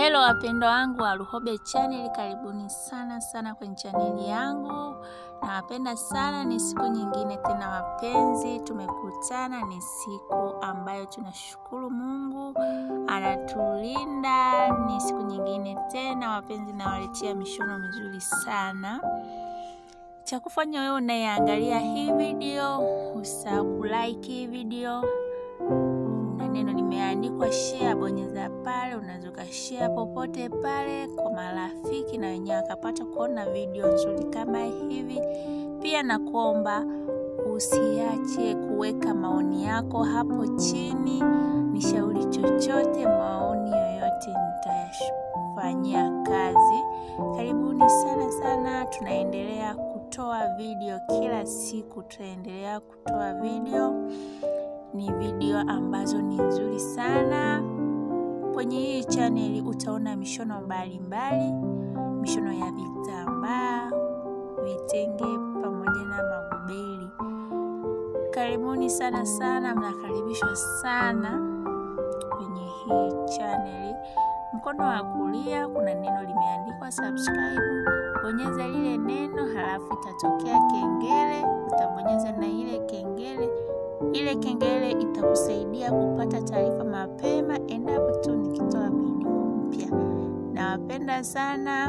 Hello wapendwa wangu wa Luhobe Channel, karibuni sana sana kwenye chaneli yangu. Nawapenda sana, ni siku nyingine tena wapenzi, tumekutana. Ni siku ambayo tunashukuru Mungu anatulinda. Ni siku nyingine tena wapenzi, nawaletea mishono mizuri sana. Cha kufanya wewe unayeangalia hii video, usahau kulike hii video na neno limeandikwa share, bonyeza pale. Unaweza ukashare popote pale kwa marafiki, na wenyewe wakapata kuona video nzuri kama hivi. Pia nakuomba usiache kuweka maoni yako hapo chini, nishauri chochote, maoni yoyote nitayafanyia kazi. Karibuni sana sana, tunaendelea kutoa video kila siku, tutaendelea kutoa video ni video ambazo ni nzuri sana. Kwenye hii chaneli utaona mishono mbalimbali, mishono ya vitambaa, vitenge pamoja na magubeli. Karibuni sana sana, mnakaribishwa sana kwenye hii chaneli. Mkono wa kulia kuna neno limeandikwa subscribe, bonyeza lile neno, halafu itatokea kengele, utabonyeza na ile kengele ile kengele itakusaidia kupata taarifa mapema endapo tu nikitoa video mpya. Nawapenda sana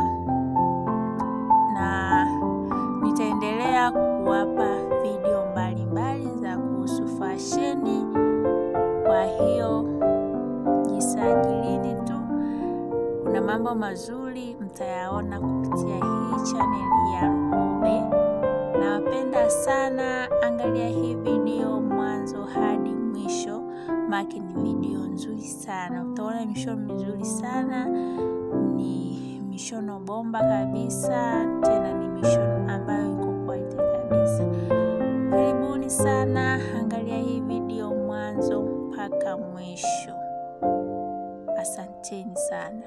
na nitaendelea kuwapa video mbalimbali za kuhusu fasheni. Kwa hiyo jisajilini tu, kuna mambo mazuri mtayaona kupitia hii chaneli ya Luhobe. Nawapenda sana, angalia hii video mwanzo hadi mwisho, maki ni video nzuri sana. Utaona mishono mizuri sana, ni mishono bomba kabisa, tena ni mishono ambayo iko quality kabisa. Karibuni sana, angalia hii video mwanzo mpaka mwisho. Asanteni sana.